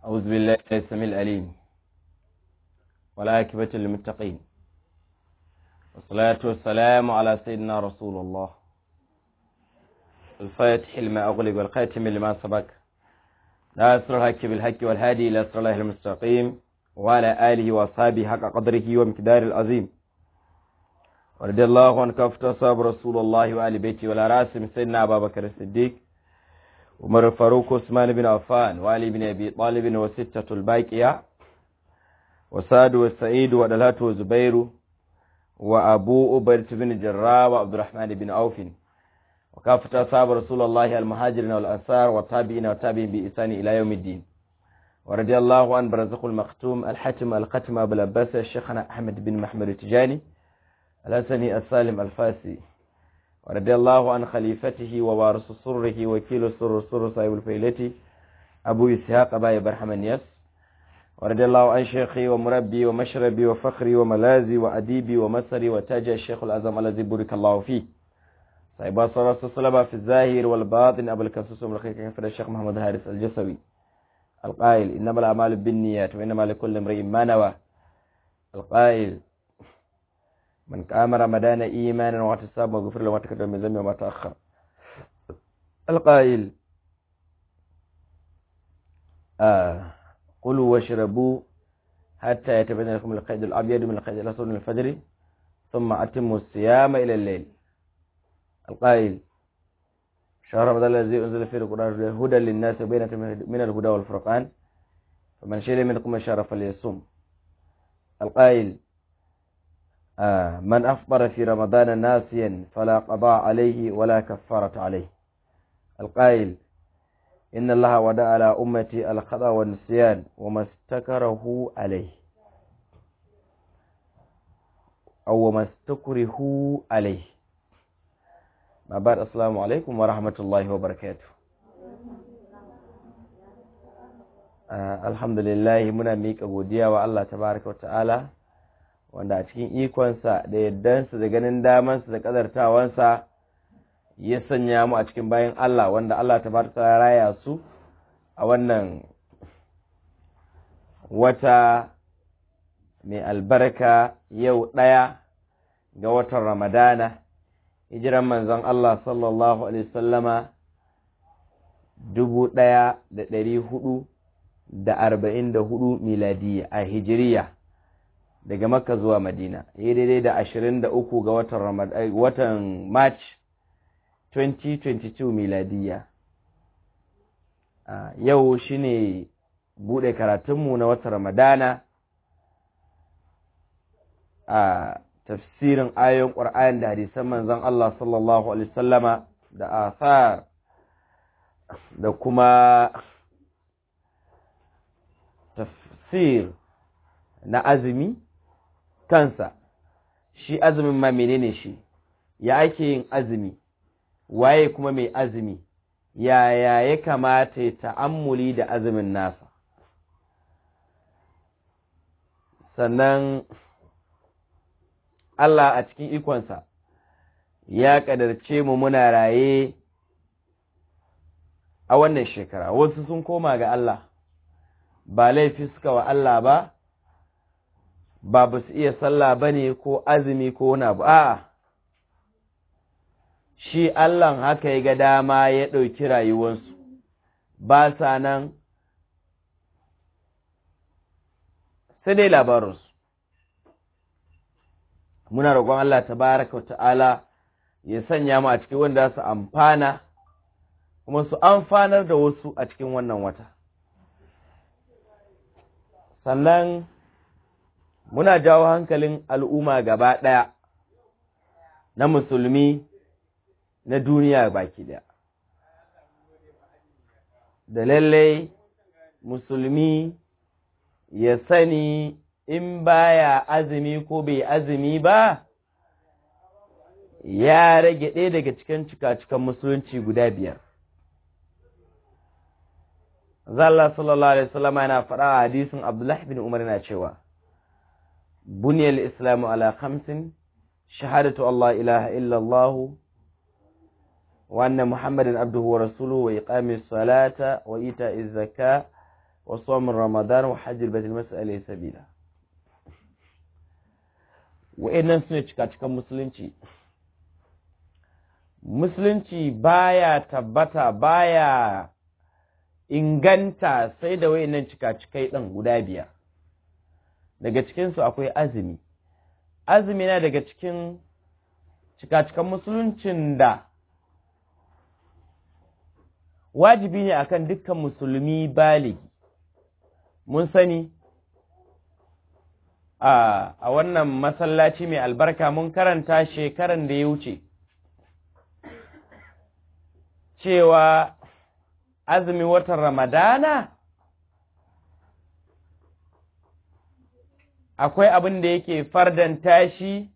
أعوذ بالله السميع العليم والعاقبة للمتقين والصلاة والسلام على سيدنا رسول الله الفاتح لما أغلق والخاتم لما سبق ناصر الحق بالحق والهادي إلى صراط الله المستقيم وعلى آله وأصحابه حق قدره ومقدار العظيم ورضي الله عن كافة أصحاب رسول الله وآل بيته وعلى راسهم سيدنا أبا بكر الصديق عمر الفاروق عثمان بن عفان وعلي بن أبي طالب وستة الباقية وسعد والسعيد ودلات وزبير وأبو أبيرة بن جراء وعبد الرحمن بن عوف وكافة أصحاب رسول الله المهاجرين والأنصار والتابعين والتابعين بإحسان إلى يوم الدين ورضي الله عن برزق المختوم الحاتم الختم أبو العباس الشيخنا أحمد بن محمد التجاني الحسني السالم الفاسي ورضي الله عن خليفته ووارث سره وكيل سر سر صاحب الفيلة أبو إسحاق أبا إبراهيم النياس ورضي الله عن شيخي ومربي ومشربي وفخري وملازي وأديبي ومسري وتاج الشيخ الأعظم الذي بارك الله فيه صاحب صلاة الصلبة في الظاهر والباطن أبو الكسوس والخير كفر الشيخ محمد هارس الجسوي القائل إنما الأعمال بالنيات وإنما لكل امرئ ما نوى القائل من قام رمضان إيمانا واحتسابا وغفر له ما تقدم من ذنبه وما تأخر القائل آه قلوا واشربوا حتى يتبين لكم القيد الأبيض من القيد الأسود من الفجر ثم أتموا الصيام إلى الليل القائل شهر رمضان الذي أنزل فيه القرآن هدى للناس وبينة من الهدى والفرقان فمن شهد منكم الشهر فليصوم القائل آه من أفطر في رمضان ناسيا فلا قضاء عليه ولا كفارة عليه القائل إن الله ودع على أمتي الخطأ والنسيان وما استكره عليه أو ما استكره عليه ما بعد السلام عليكم ورحمة الله وبركاته آه الحمد لله muna miƙa godiya wa Allah tabaraka wa ta'ala wanda a cikin ikonsa da yaddansa da ganin damansa da ƙazartawansa ya sanya mu a cikin bayan Allah wanda Allah ta barka raya su a wannan wata mai albarka yau ɗaya ga watan Ramadana hijiran manzon Allah sallallahu Alaihi wasallama dubu ɗaya da ɗari hudu da arba'in da hudu miladiya a hijiriya daga makka zuwa madina yi daidai da ashirin da uku ga watan ramadan watan march 2022 miladiya yau shine bude karatunmu na watan ramadana a tafsirin ayoyin ƙwar'ayin da hadisan manzon Allah sallallahu alaihi sallama da asar da kuma tafsir na azumi kansa shi azumin ma menene shi ya ake yin azumi waye kuma mai azumi yaya ya kamata ya ta'ammuli da azumin nasa sannan Allah a cikin ikonsa ya ƙadarce mu muna raye a wannan shekara wasu sun koma ga Allah ba laifi suka wa Allah ba ba ba su iya sallah ba ne ko azumi ko wani abu a'a shi Allahn haka ya ga dama ya ɗauki rayuwarsu ba sa nan sai dai labarinsu muna roƙon Allah tabaraka wa ta'ala ya sanya mu a cikin wanda su amfana kuma su amfanar da wasu a cikin wannan wata sannan muna jawo hankalin al'umma gaba ɗaya na musulmi na duniya baki ɗaya. Da lallai musulmi ya sani in baya azumi ko bai azumi ba, ya rage ɗaya daga cikin cika-cikan musulunci guda biyar. Zalla sallallahu Alaihi wasallama yana faɗa a hadisin Abdullahi bin Umar yana cewa, Buniyar Islamu ala khamsin, shahadatu Allah ilaha illallahu وأن محمدا عبده ورسوله وإقام الصلاة وإيتاء الزكاة wa sawm ramadan wa hajj al-bayt al-mas'ali sabila wa'annan sune cika-cikan musulunci musulunci baya tabbata baya inganta sai da wa'annan cika-cikai ɗin guda biyar daga cikinsu akwai azumi azumi na daga cikin cika-cikan musuluncin da wajibi ne akan dukkan musulmi baligi mun sani a wannan masallaci mai albarka mun karanta shekaran da ya wuce cewa azumi watan ramadana akwai abin da yake fardanta shi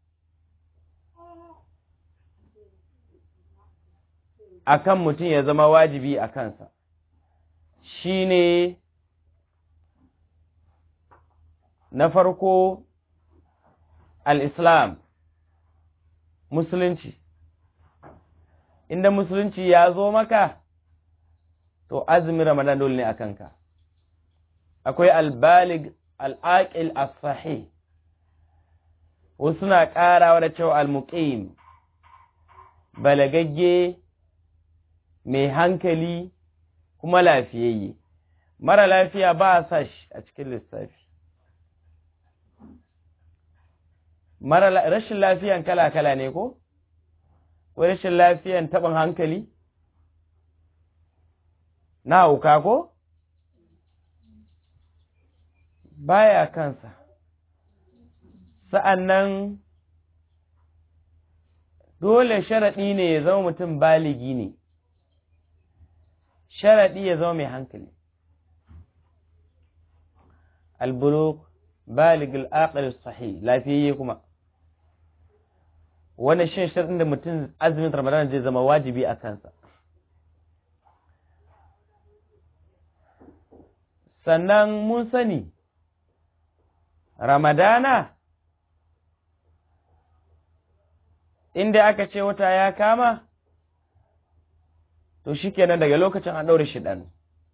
akan mutum ya zama wajibi a kansa shi ne na farko al'islam musulunci inda musulunci ya zo maka to azumin ramadan dole ne a kanka akwai albalig al'aƙil as-sahih wasu na ƙarawa da cewa al-muqim balagagge mai hankali kuma lafiyayye mara lafiya ba a sa shi a cikin lissafi mara rashin lafiyan kala-kala ne ko? ko rashin lafiyan taɓin hankali na hauka ko? baya kansa sa'an nan dole sharaɗi ne ya zama mutum baligi ne sharaɗi ya zama mai hankali albuluk balig al'aqal sahih lafiyayye kuma wannan shin sharaɗin da mutum azumin ramadan zai zama wajibi a kansa sannan mun sani ramadana inda aka ce wata ya kama to shi kenan daga lokacin an ɗaure shiɗan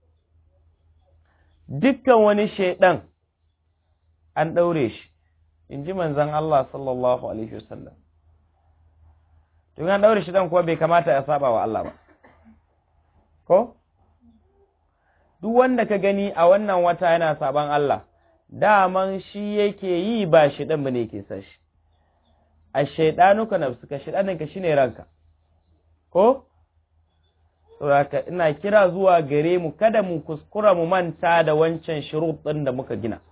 dukkan wani shaiɗan an ɗaure shi in ji manzan Allah sallallahu Alaihi wasallam to an ɗaure shiɗan kuwa bai kamata ya saba wa Allah ba ko duk wanda ka gani a wannan wata yana saban Allah daman shi yake yi ba shi ɗan ba ne ke sa shi a shaiɗanuka na suka shaiɗaninka shi ne ranka ko? saboda ina kira zuwa gare mu kada mu kuskura mu manta da wancan shirut ɗin da muka gina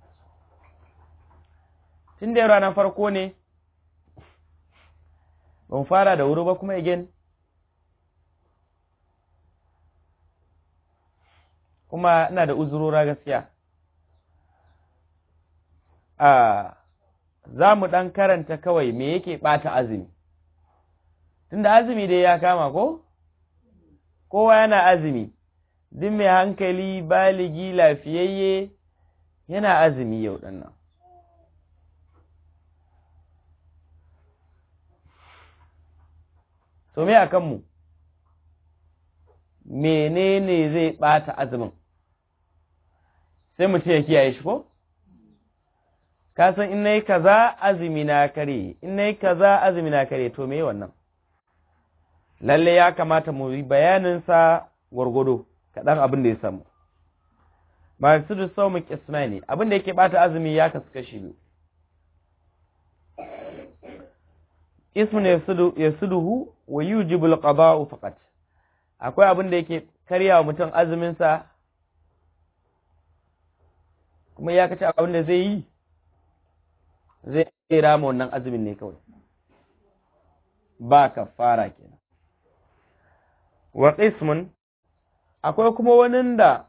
tun da ranar farko ne ban fara da wuri ba kuma again kuma ina da uzurora gaskiya a za mu ɗan karanta kawai me yake ɓata azumi tunda azumi dai ya kama ko kowa yana azumi duk mai hankali baligi lafiyayye yana azumi yau ɗan nan to me a kanmu menene zai ɓata azumin sai mutum ya kiyaye shi ko? ka san in nayi kaza azumi na kare in nayi kaza azumi na kare to me wannan lalle ya kamata mu yi bayanin sa gwargwado kaɗan abin da ya samu masu da sau mu kismani abin da yake bata azumi ya kasu kashi biyu ismun yasuduhu wa yujibul qada'u faqat akwai abin da yake karyawa mutum azumin sa kuma ya kace abin da zai yi zai rama wannan azumin ne kawai ba kafara kenan wa qismun akwai kuma wani da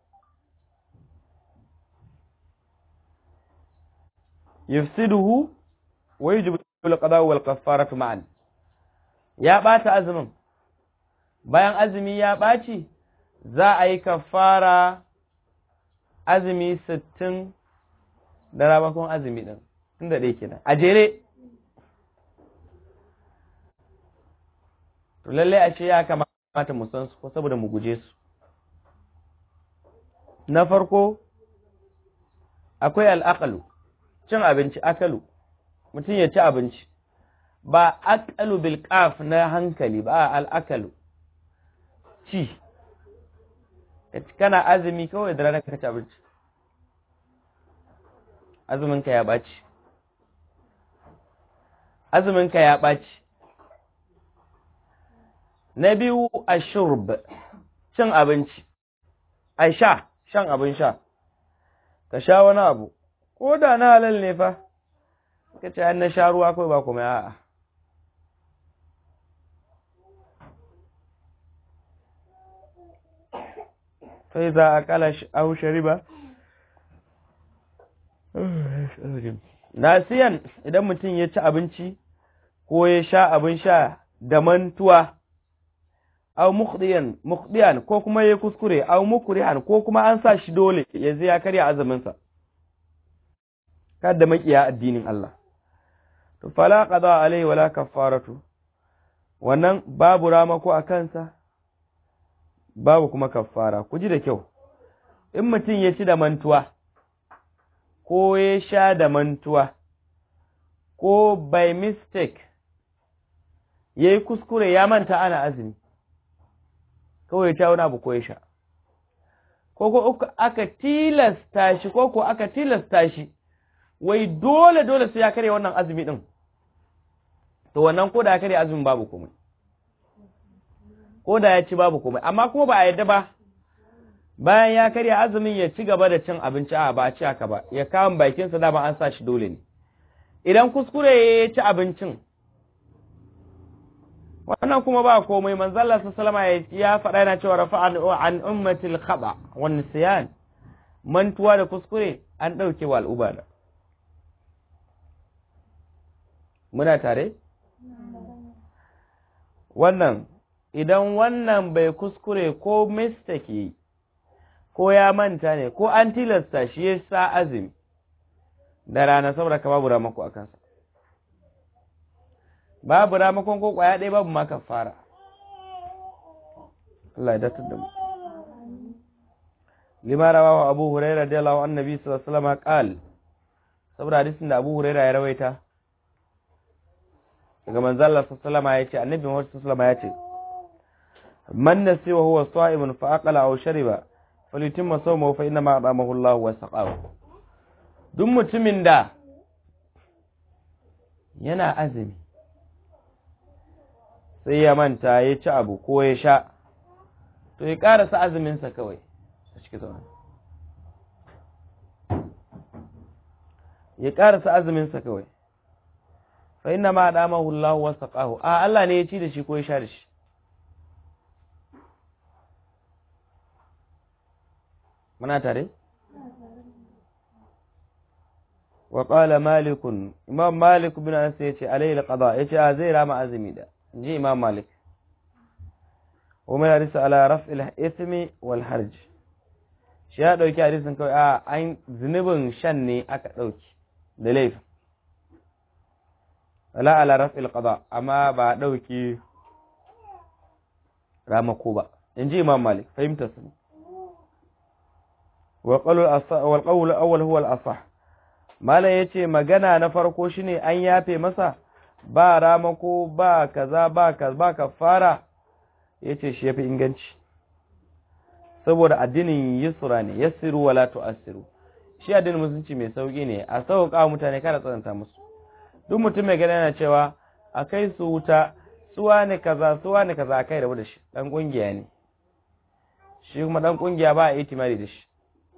yufsiduhu wa yujibu al-qada wal kaffaratu ma'an ya bata azumin bayan azumi ya baci za a yi kafara azumi sittin da rabakon azumi din tunda ɗaya kenan a jere to lallai a ce ya kamata mu san su ko saboda mu guje su na farko akwai al'aqalu cin abinci akalu mutum ya ci abinci ba aqalu bil qaf na hankali ba al'akalu ci kana azumi kawai da ranar ka ci abinci azuminka ya ɓaci azuminka ya ɓaci na biyu a shurb cin abinci a sha shan abin sha ka sha wani abu ko da na halal ne fa ka ce an na sha ruwa kawai ba kuma a'a sai za a kala au shariba nasiyan idan mutum ya ci abinci ko ya sha abin sha da mantuwa au mukhdiyan mukhdiyan ko kuma ya kuskure au mukrihan ko kuma an sa shi dole yanzu ya karya azumin sa kada makiya addinin Allah to fala qada alaihi wala kaffaratu wannan babu ramako a kansa babu kuma kaffara ku ji da kyau in mutum ya ci da mantuwa ko ya sha da mantuwa ko by mistake ya yi kuskure ya manta ana azumi kawai ya sha wani abu ko ya sha ko ko aka tilasta shi ko ko aka tilasta shi wai dole dole sai ya karya wannan azumi din to wannan ko da ya karya azumin babu komai ko da ya ci babu komai amma kuma ba a yadda ba bayan ya karya azumin ya ci gaba da cin abinci a ba a ci haka ba ya kawo bakinsa dama an sa shi dole ne idan kuskure ya ci abincin wannan kuma ba komai manzalla su salama ya faɗa yana cewa rafa an ummatil khaba wan nisyan mantuwa da kuskure an ɗauke wa al'uba da muna tare wannan idan wannan bai kuskure ko mistake yi ko ya manta ne ko an tilasta shi ya sa azumi da rana saboda ka babu ramako a kansa babu ramakon ko kwaya ɗaya babu ma fara. Allah ya datar da mu lima rawahu abu hurairah radiyallahu annabi sallallahu alaihi wasallam qal saboda hadisin da abu hurairah ya rawaita daga manzo Allah sallallahu alaihi wasallam ya ce annabi Muhammad sallallahu alaihi wasallam ya ce man nasi wa huwa sa'imun fa aqala aw shariba falyutimma sawmahu fa inna ma atamahu Allah wa saqahu duk mutumin da yana azumi sai ya manta ya ci abu ko ya sha to ya karasa azuminsa kawai a cikin zaune ya karasa azuminsa kawai fa inna ma adamahu Allah wa saqahu a Allah ne ya ci da shi ko ya sha da shi muna tare wa qala malik imam malik bin anas yace alayhi alqada yace a zai rama azumi da inji imam malik wa mai hadisi ala raf'il ithmi wal harj shi ya dauki hadisin kawai a an zunubin shan ne aka dauki da laifin ala ala raf'il qada amma ba dauki ramako ba inji imam malik fahimta su wa qawl wal qawl awwal huwa al asah malam yace magana na farko shine an yafe masa ba ramako ba kaza ba kaza ba kafara yace shi yafi inganci saboda addinin yusra ne yassiru wala tu'assiru shi addinin musulunci mai sauki ne a sauƙa mutane kada tsananta musu duk mutum mai gani yana cewa a kai su wuta suwa ne kaza suwa ne kaza a kai rabu da shi dan kungiya ne shi kuma dan kungiya ba a itimari da shi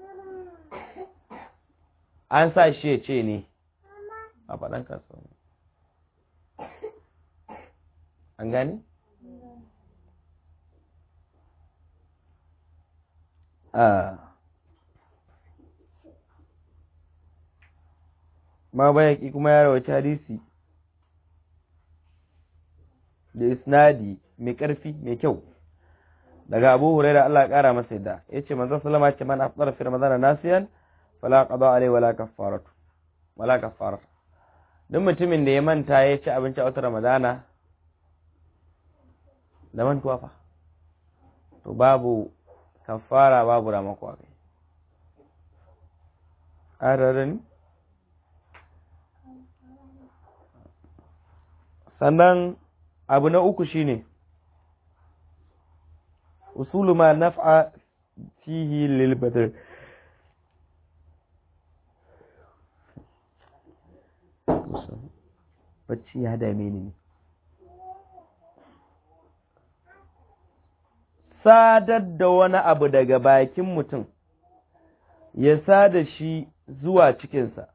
an sa shi ya ce ne a faɗan kasuwa an gani? ma bayaki kuma ya rawaci hadisi da isnadi mai ƙarfi mai kyau daga abu huraira Allah ya ƙara masa yadda ya ce manzan salama ce man afdar fi ramadan nasiyan fala qada alai wala kaffaratu wala kaffaratu duk mutumin da ya manta ya ci abinci a wata ramadana da mantuwa fa to babu kafara babu ramako kai adadin sannan abu na uku shine usulu ma naf'a fihi lil badr bacci ya dame ni sadar da wani abu daga bakin mutum ya sada shi zuwa cikinsa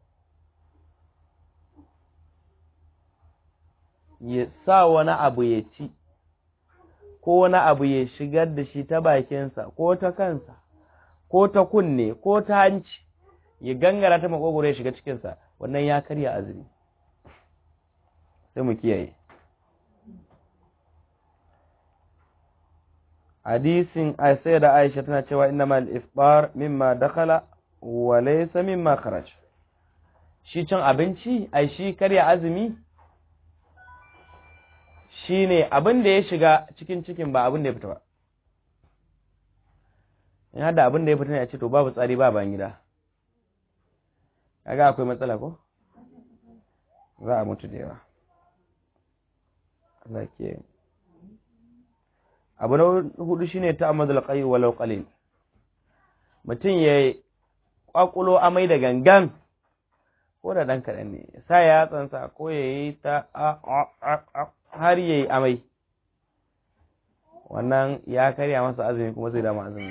ya sa wani abu ya ci ko wani abu ya shigar da shi ta bakinsa ko ta kansa ko ta kunne ko ta hanci ya gangara ta makogoro ya shiga cikinsa wannan ya karya azumi sai mu kiyaye hadisin sai da Aisha tana cewa innamal iftar mimma dakhala wa laysa mimma kharaj shi cin abinci ai shi karya azumi shine abin da ya shiga cikin cikin ba abin da ya fita ba in hada abin da ya fita ne a ce to babu tsari ba bayan gida kaga akwai matsala ko za a mutu da yawa Allah ke abu na hudu shine ta'ammadul qayy walau qalil mutum ya kwakulo amai da gangan ko da dan kadan ne sa ya tsansa ko ya yi ta har yayi amai wannan ya karya masa azumi kuma zai dama azumi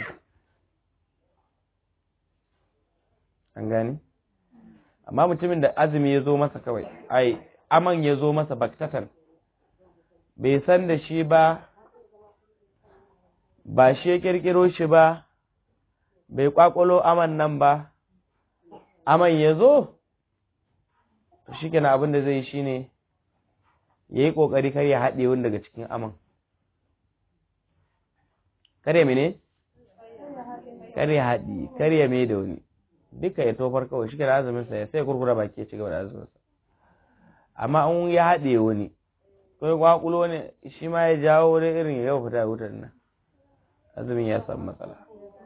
an gani amma mutumin da azumi ya zo masa kawai ai aman ya zo masa baktatan bai san da shi ba ba shi ya kirkiro shi ba bai kwakwalo aman nan ba aman ya zo shi kenan abin da zai shi ne ya yi ƙoƙari kar ya haɗe wani daga cikin aman kar ya mene? kar ya haɗi kar ya mai da wani duka ya tofar kawai shi kenan azuminsa ya sai kurkura baki ya ci gaba da azuminsa amma in ya haɗe wani ko ya kwakulo wani shi ma ya jawo wani irin ya fita wutar nan azumin ya samu matsala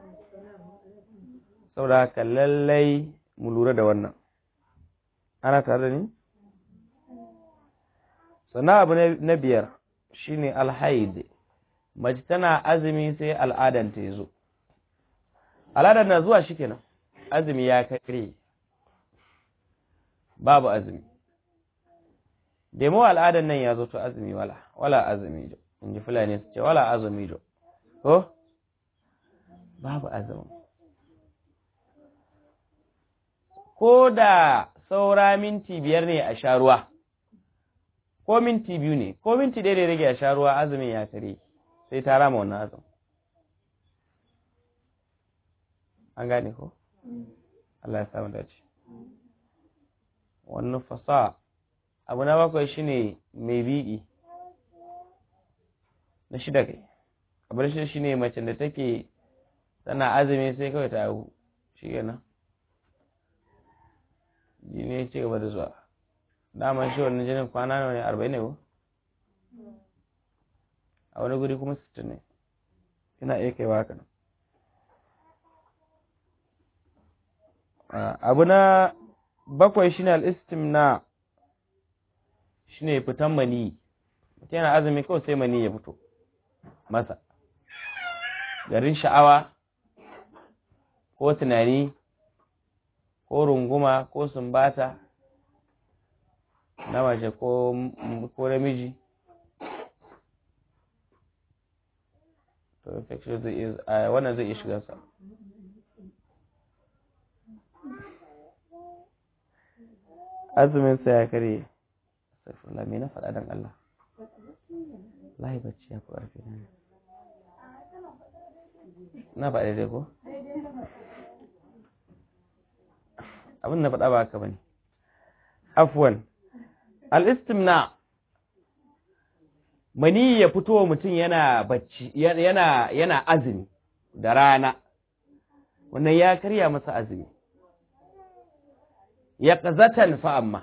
saboda haka lallai mu lura da wannan ana tare da ni sannan abu na biyar shine alhaid mace tana azumi sai al'adanta ya zo al'adar na zuwa shi kenan azumi ya kare babu azumi demo al'adar nan ya zo to azumi wala wala azumi jo in ji fulani su ce wala azumi jo ko babu azumi ko da saura minti biyar ne a sha ruwa ko minti biyu ne ko minti ɗaya da rage a sha ruwa azumin ya kare sai ta rama wannan azumin an gane ko Allah ya samu dace wannan fasa abu na bakwai shine mai bi'i na shida kai abu da shi ne mace da take tana azumi sai kawai ta haihu shi kenan jini ya ci gaba da zuwa daman shi wannan jinin kwana nawa ne arba'in ne ko a wani guri kuma sittin ne ina iya kaiwa haka nan abu na bakwai shine al-istimna shine fitan mani mutum yana azumi kawai sai mani ya fito masa garin sha'awa ko tunani ko runguma ko sumbata na mace ko namiji to infection zai iya wannan zai iya shiga sa azumin sa ya kare astaghfirullah me na faɗa dan Allah lahi bacci ya fi ƙarfi na na faɗa daidai ko abin na faɗa ba haka bane afwan al-istimna mani ya fito wa mutum yana bacci yana yana azumi da rana wannan ya karya masa azumi ya ƙazatan fa amma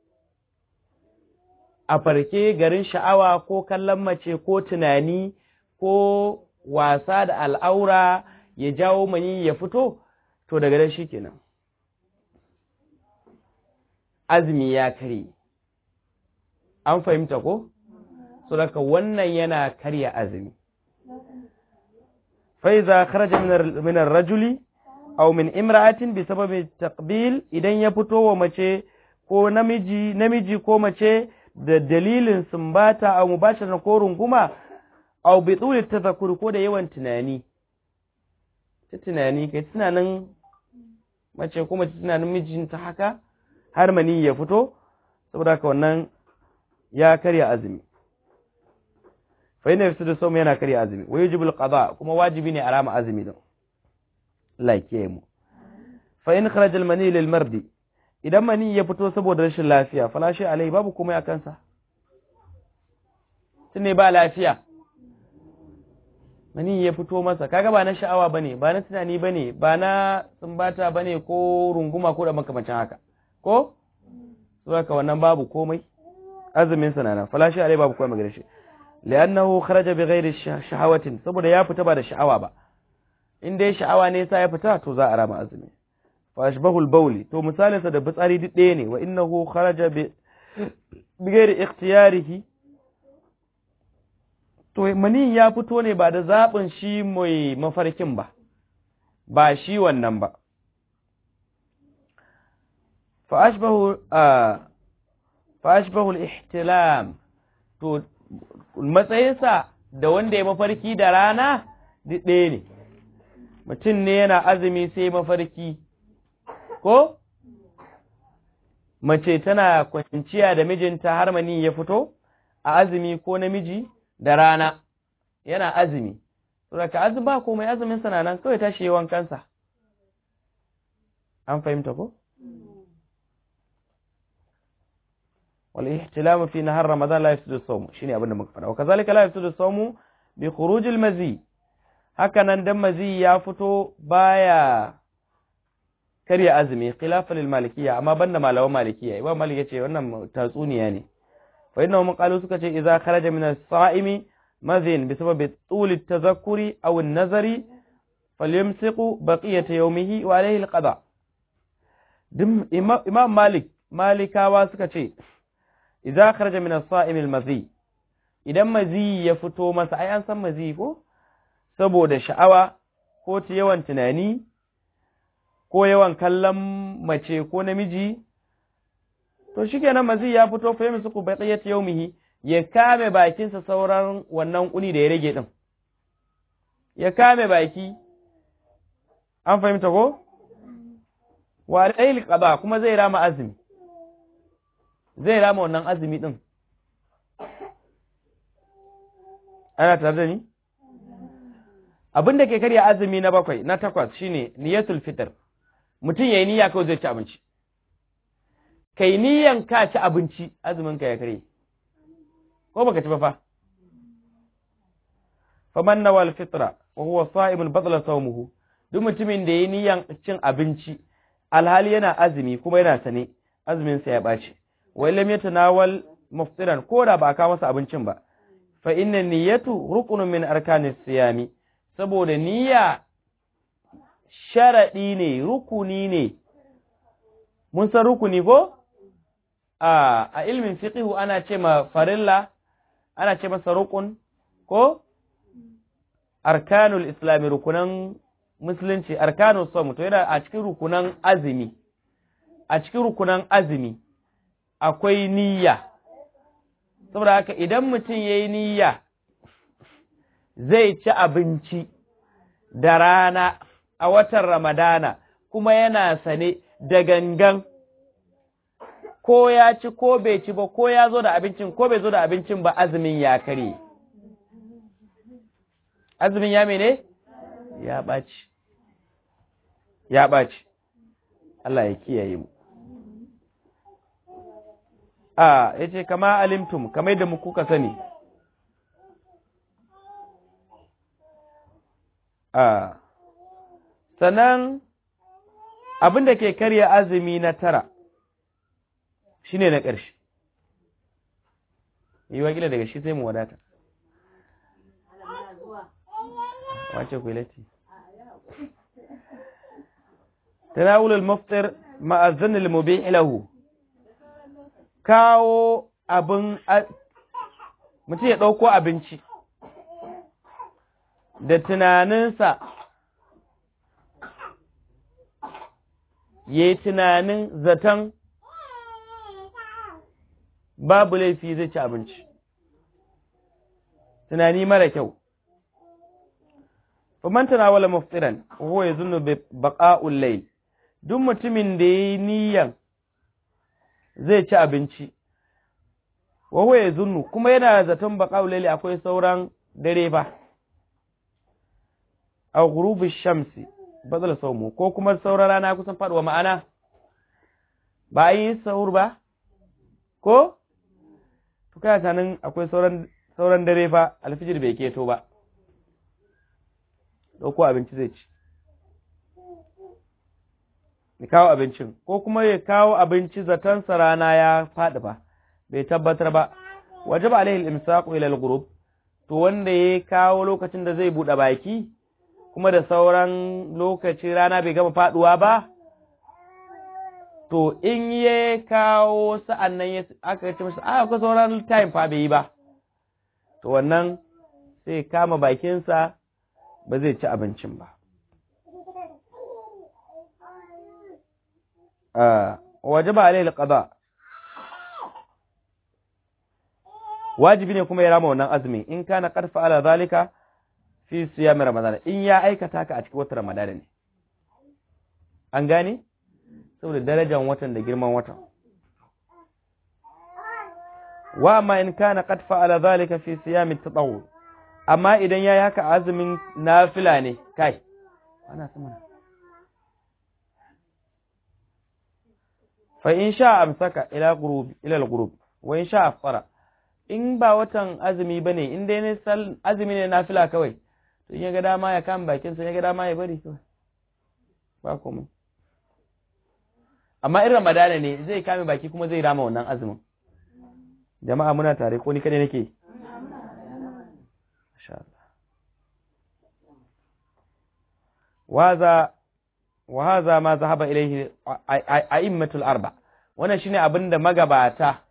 a farke garin sha'awa ko kallon mace ko tunani ko wasa da al'aura ya jawo mani ya fito to daga nan shikenan azumi ya kare an fahimta ko so daga wannan yana karya azumi fa iza kharaja min ar-rajuli aw min imra'atin bi sababi taqbil idan ya fito wa mace ko namiji namiji ko mace da dalilin sumbata aw mubashara ko runguma aw bi tuli tadhakkur ko da yawan tunani ta tunani kai tunanin mace ko mace tunanin mijinta haka har mani ya fito saboda haka wannan ya karya azumi fa ina yafsidu sawm yana karya azumi wa yajibu alqada kuma wajibi ne a rama azumi din like mu fa in kharaja almani lil mardi idan mani ya fito saboda rashin lafiya fala shi alai babu komai a kansa tunne ba lafiya mani ya fito masa kaga ba na sha'awa bane ba na tunani bane ba na sumbata bane ko runguma ko da makamancin haka ko saboda wannan babu komai azumin sa nan fala shi alai babu komai magana shi li'annahu kharaja bighairi shahawatin saboda ya fita ba da sha'awa ba in dai sha'awa ne sa ya fita to za a rama azumi fa ashbahul bawli to misalin sa da fitsari duk ɗaya ne wa innahu kharaja bi bighairi ikhtiyarihi to mani ya fito ne ba da zaɓin shi mai mafarkin ba ba shi wannan ba fa ashbahu fa ashbahu al-ihtilam to matsayinsa da wanda ya mafarki da rana duk ɗaya ne mutum ne yana azumi sai mafarki ko mace tana kwanciya da mijinta har mani ya fito a azumi ko namiji da rana yana azumi saboda azumi ba komai azumin sana nan kawai tashi yawan kansa an fahimta ko wal ihtilamu fi nahar ramadan la yafsidu as-sawm shine abin da muka faɗa wa kazalika la yafsidu as-sawm bi khuruj al-mazi haka nan dan mazi ya fito baya karya azumi khilafa lil malikiyya amma banda malaman malikiyya imam malik yace wannan tatsuniya ne fa innahum qalu suka ce idza kharaja min as-sa'imi madhin bi sababi tul at-tadhakkuri aw an-nazari falyamsiqu baqiyata yawmihi wa alayhi al-qada imam malik malikawa suka ce idza kharaja min as-sa'im al-madhi idan mazi ya fito masa ai an san mazi ko saboda sha'awa ko ta yawan tunani ko yawan kallon mace ko namiji to shikenan mazi ya fito fa yamsu ku baqiyat yawmihi ya kame bakinsa sauran wannan kuni da ya rage din ya kame baki an fahimta ko wa alayhi qada kuma zai rama azumi zai rama wannan azumi din ana tare da ni abin da ke karya azumi na bakwai na takwas shine niyatul fitr mutum yayi niyya kawai zai ci abinci kai niyyan ka ci abinci azumin ka ya kare ko baka ci ba fa faman nawal fitra wa huwa sa'imun badala sawmuhu duk mutumin da yayi niyyan cin abinci alhali yana azumi kuma yana sane azumin sa ya bace wa lam yatanawal muftiran ko da ba ka masa abincin ba fa inna niyyatu rukunun min arkanis siyami saboda niyya sharaɗi ne, rukuni ne, mun san rukuni ko? A, a ilmin fiƙihu ana ce ma farilla, ana ce masa rukun ko? Arkanul Islami rukunan Musulunci, arkanul Somu, to yana a cikin rukunan azumi, a cikin rukunan azumi akwai niyya. Saboda haka idan mutum ya yi niyya, zai ci abinci da rana a watan Ramadana kuma yana sane da gangan ko ya ci ko bai ci ba ko ya zo da abincin ko bai zo da abincin ba azumin ya kare. Azumin ya mene? Ya ɓaci. Ya ɓaci. Allah ya kiyaye mu. A, ya ce, kama alimtum, kamar da muku ka sani. a sannan abin da ke karya azumi na tara shi ne na ƙarshe yi wakila daga shi sai mu wadata wace ku lati tanawul al-muftir ma'a dhann al-mubih lahu kawo abin mutum ya ɗauko abinci da tunaninsa ya yi tunanin zaton babu laifi zai ci abinci tunani mara kyau faman tanawala muftiran huwa yazunnu bi baqa'ul layl duk mutumin da yayi niyyan zai ci abinci wa huwa yazunnu kuma yana zaton baqa'ul layl akwai sauran dare ba aw ghurubish shamsi badal sawmu ko kuma sauran rana kusan faduwa ma'ana ba yi sahur ba ko to kai tanin akwai sauran sauran dare fa alfijir bai keto ba ɗauko abinci zai ci ya kawo abincin ko kuma ya kawo abinci zatonsa rana ya faɗi ba bai tabbatar ba waje ba alaihi imsaqu ila al-ghurub to wanda ya kawo lokacin da zai buɗe baki kuma da sauran lokaci rana bai gama faɗuwa ba to in ya kawo sa'an nan ya aka ce masa a akwai sauran time fa bai yi ba to wannan sai kama bakinsa ba zai ci abincin ba. Waje ba alai alƙada, wajibi ne kuma ya rama wannan azumi in kana ƙarfa ala zalika fi siyami ramadana in ya aikata ka a cikin watan ramadana ne. An gane? Saboda darajar watan da girman watan. Wa amma in kana ƙarfa ala zalika fi siyami ta amma idan ya yi haka azumin nafila ne kai ana sama fa in sha amsaka ila gurub ila al-gurub wa in sha afara in ba watan azumi bane in dai ne sal azumi ne nafila kawai to in ya ga dama ya kama bakin sa ya ga dama ya bari kawai ba komai amma in ramadana ne zai kame baki kuma zai rama wannan azumin jama'a muna tare ko ni kadai nake شاء الله وهذا وهذا ما ذهب إليه أئمة الأربع wannan shine abin da magabata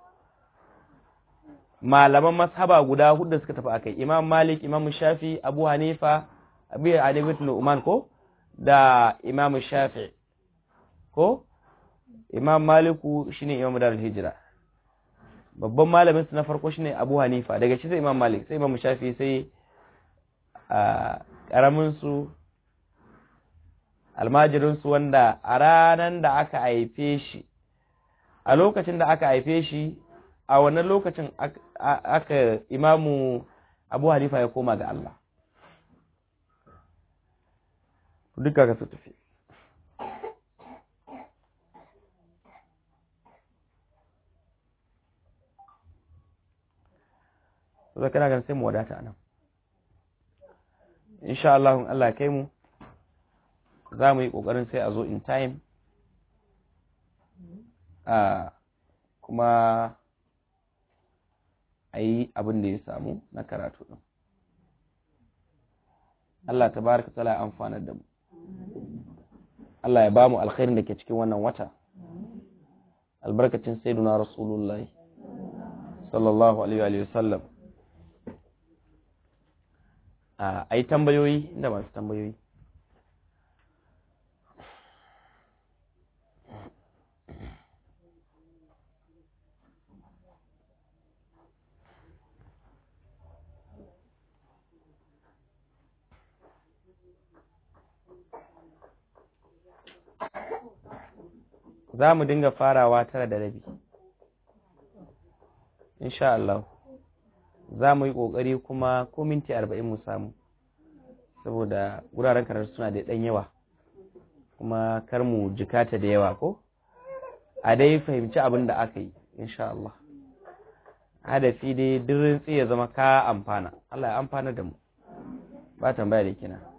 malaman mashaba guda hudu suka tafi akai Imam Malik Imam Shafi Abu Hanifa Abu Hanifa ibn Uman ko da Imam Shafi ko Imam Maliku shine Imam Darul Hijra babban malamin su na farko shine Abu Hanifa daga shi sai Imam Malik sai Imam Shafi sai a karamin su almajirin su wanda a ranan da aka haife shi a lokacin da aka haife shi a wannan lokacin aka imamu Abu Hanifa ya koma ga Allah duka ka su tafi sai kana ganin sai mu wadata nan insha Allah in Allah kai mu za mu yi kokarin sai a zo in time a kuma a yi abin da ya samu na karatu ɗin Allah ta baraka tsala ya amfanar da mu Allah ya ba mu alkhairin da ke cikin wannan wata albarkacin sayyiduna rasulullahi sallallahu alaihi wa sallam a yi tambayoyi inda masu tambayoyi za mu dinga farawa tara da rabi insha Allah za mu yi ƙoƙari kuma ko minti arba'in mu samu saboda wuraren karatu suna da ɗan yawa kuma kar mu jikata da yawa ko a dai fahimci abin da aka yi insha Allah hadafi dai dirin ya zama ka amfana Allah ya amfana da mu ba tambaya da kina